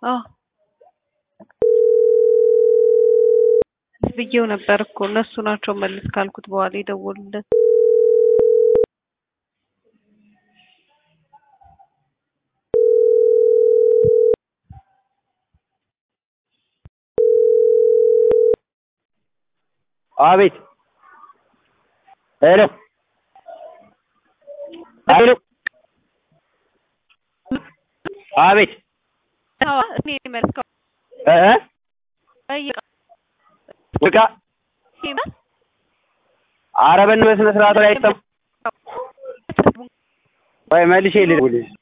አዎ ብዬው ነበር እኮ እነሱ ናቸው መልስ ካልኩት በኋላ የደወሉለት። አቤት ሄሎ ሄሎ አቤት እኔ መልስ እ ውቃ ኧረ በስነ ስርዓት ላይ አይሰማም። ቆይ መልሼ ልደውልልሽ